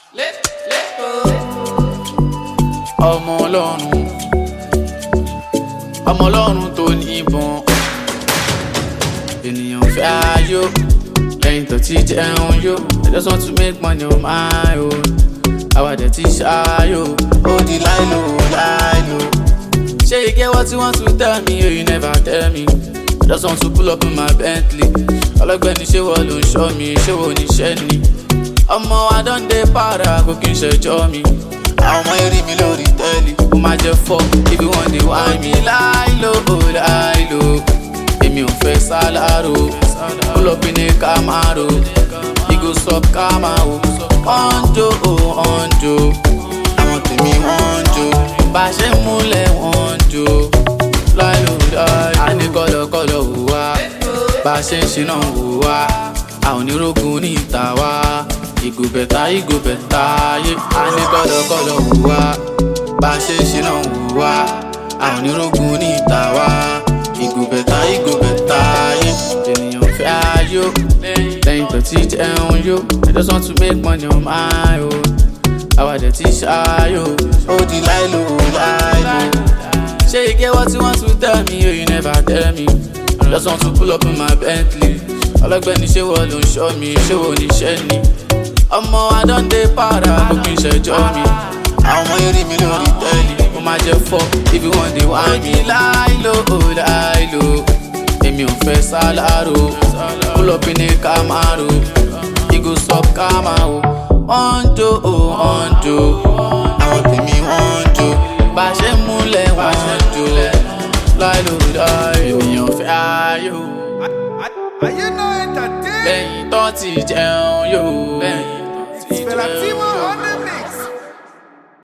ọmọ ọlọ́run ọmọ ọlọ́run tó ní ìbọn ènìyàn fẹ́ ayọ̀ lẹ́yìn tó ti jẹun yó I just want to make money on my own àwàdẹ ti ṣáyò ó di láìlò láìlò ṣé you get what you want to tell me or you never tell me I just want to pull up in my Bentley ọlọ́gbẹ́ni ṣé wọ́n ló ń ṣọ́ mi ṣé wọ́n oníṣẹ́ ni ọmọ adọ́ndé para kò kí n ṣẹjọ́ mi àwọn ọmọ eré mi lórí tẹ́lẹ̀ ó máa jẹ́ fọ́ ibi wọ́n dé wá mi láìlò láìlò èmi ò fẹ́ sálárò pull up in a Camaro igo sub kama o ọ̀njọ́ o ọ̀njọ́ àwọn tèmi wọ́n ń jó bá a ṣe ń múlẹ̀ wọ́n ń jó láìlò láìlò a ní kọ́lọ̀kọ́lọ̀ wò wá bá a ṣe ń ṣe náà wò wá a ò ní rógun ní ìta wá ìgò bẹ̀tà ìgò bẹ̀tà yé a ní kọ́lọ̀kọ́lọ̀ wò wá bá a ṣe ń ṣe náà wò wá a ò ní rógun ní ìta wá ìgò bẹ̀tà ìgò bẹ̀tà yé ènìyàn fẹ́ ayọ̀ lẹ́yìn tó ti jẹun yó I just want to make money on my own àwàdẹ ti ṣáyò ó di láìlò láìlò ṣé you get what you want to tell me or you never tell me I just want to pull up in my Bentley ọlọ́gbẹ́ni ṣé wọ́n ló ń ṣọ́ mi ṣé wọ́n oníṣẹ́ ni ọmọ adọ́ndé para kò kí n ṣẹjọ́ mi àwọn ọmọ eré mi lórí tẹ́lẹ̀ mo máa jẹ́ fọ́ ibi wọ́n dé wá mi láìlò láìlò èmi ò fẹ́ sálárò pull up in a Camaro igo sub kama o wọ́n ń jó o wọ́n ń jó àwọn tèmi wọ́n ń jó bá a ṣe ń múlẹ̀ wọ́n ń jó láìlò láìlò ènìyàn fẹ́ ayọ̀ Ayé náà entertain. lẹ́yìn tó ti jẹun yóò lẹ́yìn tó ti It's Fela jẹun